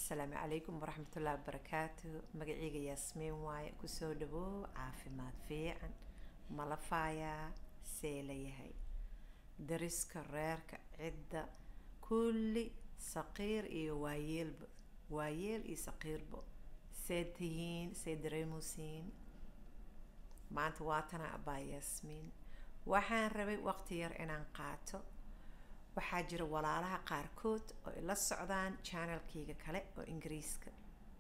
asalaamu calaykum waraxmatullahi wabarakaatu magaceyga yaasmiin waaye kusoo dhawow caafimaad fiican malafayaa see layahay dariska reerka cidda kulli saqiir iyo waayeelba waayeel iyo saqiirba see tihiin see dareemusiin maanta waatana abaa yaasmiin waxaan rabay waqti yar inaan qaato waxaa jira walaalaha qaarkood oo ila socdaan channelkayga kale oo ingiriiska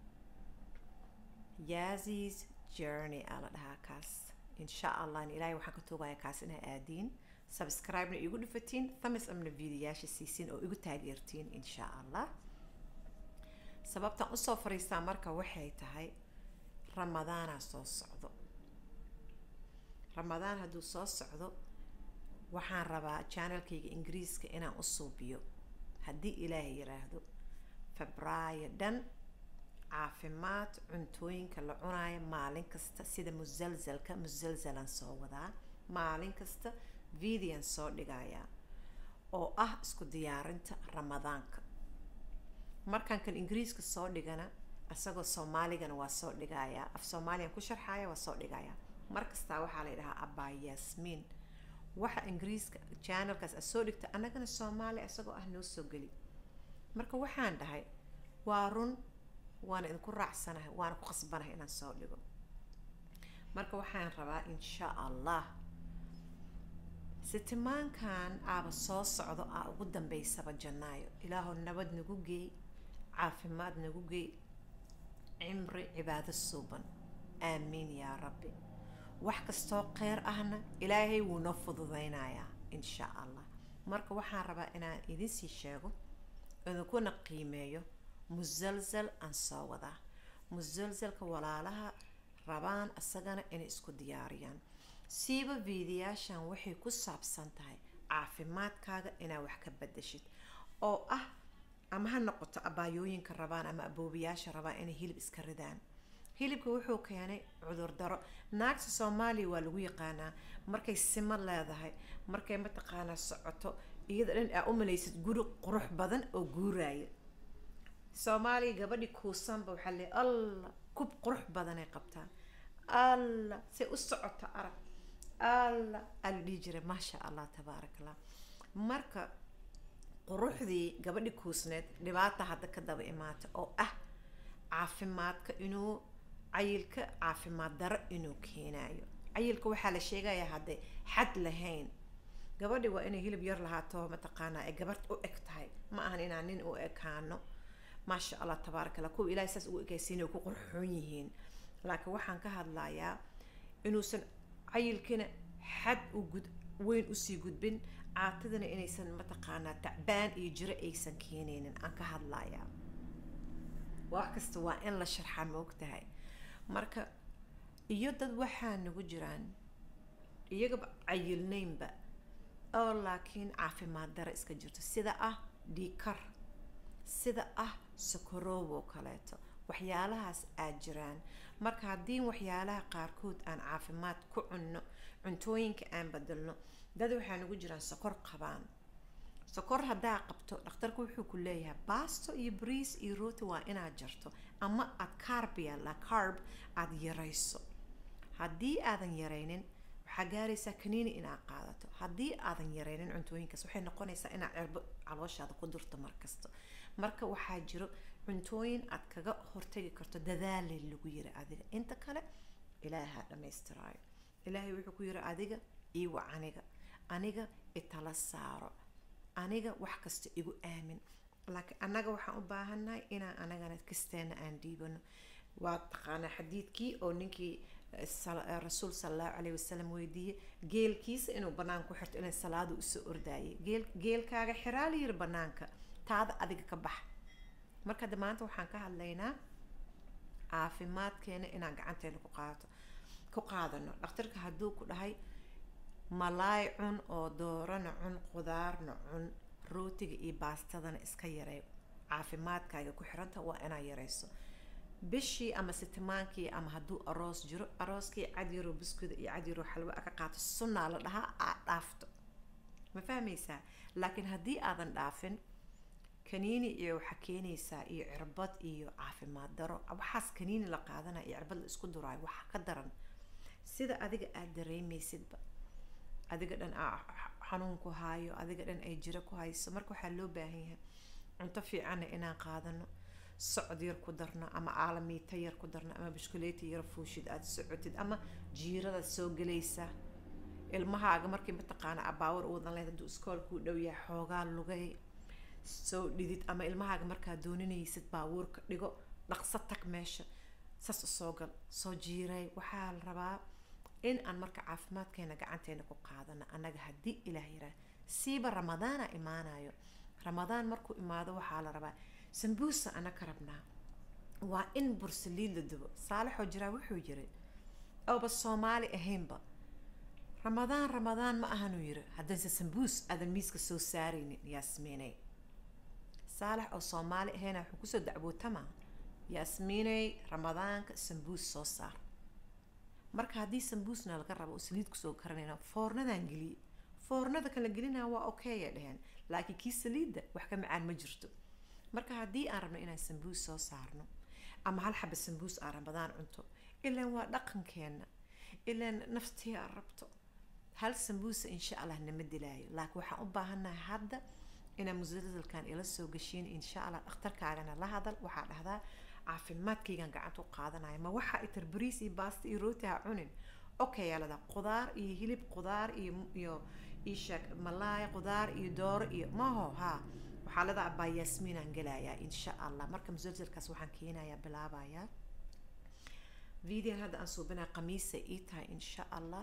yazis journey aa la dhahaa kaas insha allah ilaahay waxaan ka tuugaya kaas inaa aadiin subscribe-na igu dhufatiin thamis amna videoyaasha siisiin oo igu taageertiin insha allah sababtan usoo fariistaa marka waxay tahay ramadaanaa soo socdo ramadaan hadduu soo socdo waxaan rabaa channelkayga ingiriiska inaan u suubiyo haddii ilaahay yiraahdo febraayo dhan caafimaad cuntooyinka la cunaayo maalin kasta sida musalsalka musalsalan soo wadaa maalin kasta videon soo dhigayaa oo ah isku diyaarinta ramadaanka markaan kan ingiriiska soo dhigana isagoo soomaaligana waa soo dhigayaa af soomaaliyan ku sharxaya waa soo dhigayaa mar kastaa waxaa la yidhahaa abaa yaasmiin waxa ingiriiska channelkaas a soo dhigta annagana soomaaliya isagoo ah noo soo geli marka waxaan dhahay waa run waana idinku raacsanahay waana ku qasbanahay inaan soo dhigo marka waxaan rabaa insha allah sitimaankan aaba soo socdo aa ugu dambeysaba janaayo ilaahow nabad nagu geey caafimaad nagu geey cimri cibaado suuban aamiin yaa rabbi wax kastoo kheyr ahna ilaahay wuu noo fududeynayaa insha allah marka waxaan rabaa inaan idinsii sheego idinkuna qiimeeyo musalsal aan soo wadaa musalsalka walaalaha rabaan isagana inay isku diyaariyaan siiba viidiyaashan waxay ku saabsan tahay caafimaadkaaga inaad wax ka badashid oo ah ama ha noqoto abaayooyinka rabaan ama aboobiyaasha rabaan inay hilib iska ridaan hilibka wuxuu keenay cudurdaro naagta soomaaliya waa lagu yaqaanaa markay simo leedahay markay mataqaanaa socoto iyada dhan aa u malaysid guri qurux badan oo guuraayo soomaaliya gabadhi kuusanba waxaa le allah kub qurux badanay qabtaan allah say u socoto arag allah aa la dhihi jiray maasha allah tabaarak allah marka quruxdii gabadhi kuusneed dhibaata hadda ka daba imaata oo ah caafimaadka inuu cayilka caafimaad daro inuu keenayo cayilka waxaa la sheegayaa hadday xad lahayn gabadhi waa inay hilib yar lahaato mataqaanaa ay gabadh u eg tahay ma ahan inaan nin u ekaano maasha allah tabaarak allah kuwa ilahay saas ugu ekaysiinay ku qurxoon yihiin laakiin waxaan ka hadlayaa inuusan cayilkina xad u gud weyn usii gudbin caatadana inaysan mataqaanaa tacbaan iyo jiro aysan keenaynin aan ka hadlayaa wax kasta waa in la sharxaa moogtahay marka iyo dad waxaa nagu jiraan iyagaba cayilnaynba oo laakiin caafimaad daro iska jirto sida ah dhiikar sida ah sokoroob oo kaleeto waxyaalahaas aad jiraan marka haddii waxyaalaha qaarkood aan caafimaad ku cunno cuntooyinka aan bedelno dad waxaa nagu jiraan sokor qabaan sokor haddaa qabto dhakhtarku wuxuu ku leeyahay baasto iyo briis iyo rooti waa inaad jarto ama aad carbia la carb aada yarayso haddii aadan yaraynin waxaa gaaraysaa kaniini inaad qaadato haddii aadan yaraynin cuntooyinkaas waxay noqonaysaa inaad cirbo calooshaada ku durto markasta marka waxaa jiro cuntooyin aad kaga hortagi karto dadaale lagu yiri adiga inta kale ilaahaa dhammaystiraayo ilaahay wuxuu ku yiri adiga iwa aniga aniga itala saaro aniga wax kasta igu aamin laakiin annaga waxaan u baahannahay inaan anagana kasteena aan dhiibano waa taqaanaa xadiidkii oo ninkii rasuul sala allahu calayhi wasalam weydiiyey geelkiisa inuu bannaan ku xirto inay salaadu usoo ordaayay geel geelkaaga xiraa la yiri bannaanka taada adiga ka bax marka hadda maanta waxaan ka hadlaynaa caafimaadkeena inaan gacanteena ku qaadato ku qaadano dhakhtarka hadduu ku dhahay malaay cun oo doorana cun qudaarna cun rootiga iyo baastadana iska yarey caafimaadkaaga ku xiranta waa inaad yareyso bishii ama sitimaankii ama hadduu aroos jiro arooskii cadyaroo biskuda iyo cadyaroo xalwo ka qaato sunnaa la dhahaa aad dhaafto ma fahmaysaa laakiin haddii aadan dhaafin kaniini iyo waxaa keenaysaa iyo cirbad iyo caafimaad daro waxaas kaniini la qaadanaya iyo cirbad la isku duraayo waxaa ka daran sida adiga aada dareemaysidba adiga dhan xanuun ku haayo adiga dhan ay jiro ku hayso marka waxaa loo baahan yahay cunto fiicanna inaan qaadano socod yar ku darno ama aalamiita yar ku darno ama bishkuleeta yar fuushid aada socotid ama jiirada soo gelaysa ilmahaaga markii mataqaana abaawar uudan lehed hadduu iskoolkuu dhow yahay xoogaa lugay soo dhidid ama ilmahaaga markaa dooninaysid baabuurka dhigo dhaqso tag meesha saas usoo gal soo jiiray waxaa la rabaa in aan marka caafimaadkeena gacanteena ku qaadano annaga haddii ilaah yaraa siiba ramadaana imaanayo ramadaan markuu imaado waxaa la rabaa sambuusa ana ka rabnaa waa in bursaliid la dubo saalixoo jiraa wuxuu yiri ooba soomaali ahaynba ramadaan ramadaan ma ahanuu yiri haddanse sambuus aadan miiska soo saaraynin yaasmiinay saalax oo soomaali ahayna wuxuu kusoo dacwootama yaasmiinay ramadaanka sambuus soo saar marka haddii sambuusna laga rabo oo saliid kusoo karanayna foornadan geliye foornada kala gelinaa waa okay ay dheheen laakiin kii saliidda wax ka macaan ma jirto marka haddii aan rabno inaan sambuus soo saarno ama hal xaba sambuus aan ramadaan cunto ilaan waa dhaqankeena ilaan naftii aan rabto hal sambuusa insha allah nama dilaayo laakiin waxaan u baahannahay hadda inaa musalsalkan ila soo gashiin insha allah dhakhtarkaagana la hadal waxaa dhahdaa caafimaadkaygan gacanta u qaadanaya ma waxaa itar bariis iyo baasta iyo rooti ha cunin okay yaalada qudaar iyo hilib qudaar iyo iyo isheeg malaay qudaar iyo dooro iyo maho ha waxaa leedaha abaa yaasmiinaan gelayaa insha allah marka musalsalkaas waxaan keenayaa bilaabayaa videon hadda aan suubinaya qamiisa ii tahay insha allah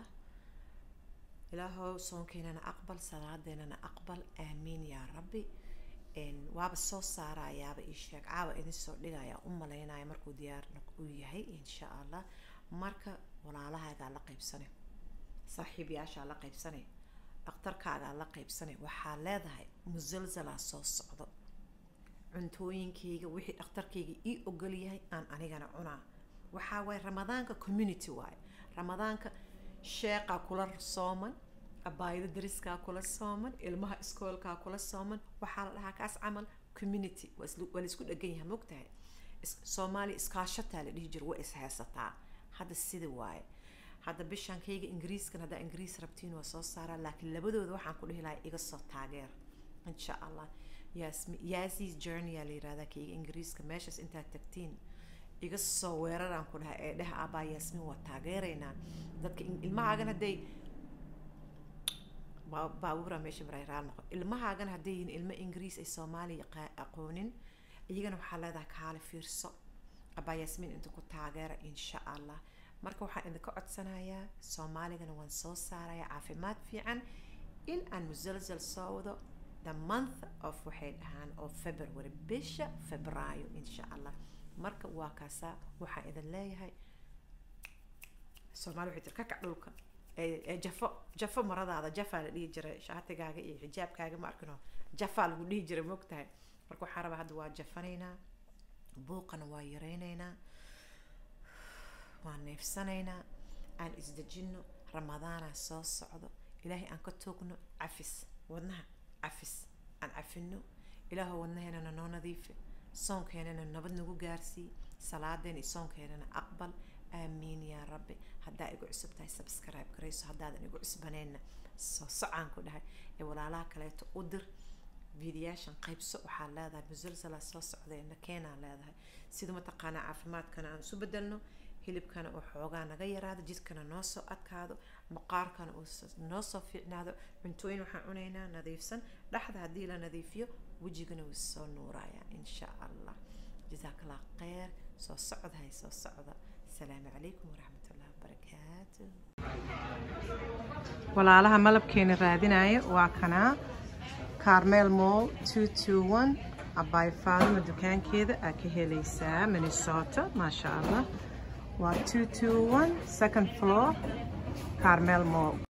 ilaahow soonkeenana aqbal salaadeenana aqbal aamiin yaa rabbi waaba soo saarayaaba ii sheeg caawa idin soo dhigaya u malaynaya markuu diyaar uu yahay insha allah marka walaalahaagaa la qaybsane saaxiibayaashaa la qaybsane dhakhtarkaagaa la qaybsane waxaa leedahay musalsalaa soo socdo cuntooyinkayga wixii dhakhtarkayga ii ogol yahay aan anigana cunaa waxaa waaye ramadaanka community waaye ramadaanka sheeqaa kula sooman abaayada dariskaa kula sooman ilmaha iskoolkaa kula sooman waxaa la dhahaa kaas camal community waa laisku dhegan yahay mogtahay soomaaliya iskaashataa la dhihi jira waa ishaysataa hadda sida waaye hadda bishankayga ingiriiskan haddaa ingiriis rabtiin waa soo saaraa laakiin labadooda waxaan ku dhihi lahaa iga soo taageer insha allah yaasmi yaasis journey aa la yirahdaa kayga ingiriiska meeshaas intaad tagtiin iga soo weeraraan ku dhahay ee dheh abaa yaasmin waa taageeraynaa dadka ilmahaagan hadday baabuura meesha maray raal noqo ilmahaagan hadday yihiin ilmo ingiriis ay soomaaliya aqoonin iyagana waxaa leedahay kaale fiirso abaa yaasmin inta ku taageera insha allah marka waxaan idinka codsanayaa soomaaligana waan soo saaraya caafimaad fiican in aan musalsal soo wado the month of waxay dhahaan oo february bisha febraayo insha allah marka waa kaasaa waxaan idin leeyahay soomaali waxay tir kakac dhulka ee jafo jafo maradaada jafaa la dhihi jiray shaatigaaga iyo xijaabkaaga ma arkino jafaa lagu dhihi jiray mogtahay marka waxaan rabaa hadda waa jafanaynaa buuqana waa yaraynaynaa waan neefsanaynaa aan isdejinno ramadaana soo socdo ilaahay aan ka toogno cafis wadnaha cafis aan cafino ilaahoo wadnaheennana noo nadiifi soonkeenana nabad nagu gaarsii salaadeen iyo soonkeenana aqbal aamiin yaa rabbi haddaa igu cusub tahay subscribe garayso haddaadan igu cusbaneenna soo socaan ku dhahay ee walaalaha kaleeto u dir fiidiyaashan qaybso waxaa leedahay musalsala soo socdeena keenaa leedahay sida mataqaanaa caafimaadkana aan isu bedelno hilibkana uu xoogaa naga yaraado jidkana noo soo adkaado maqaarkana uu noo soo fiicnaado cuntooyin waxaan cunaynaa nadiifsan dhexda haddii la nadiifiyo wejigana wuu soo nuuraya insha allah jazaak allah kheyr soo socdahay soo socda asalaamu calaykum waraxmat ullahi wabarakaatu walaalaha malabkeena raadinaya waa kanaa carmel mall two two one abaay faadima dukaankeeda aa ka helaysaa minnesota maasha allah waa two two one second floor carmel mall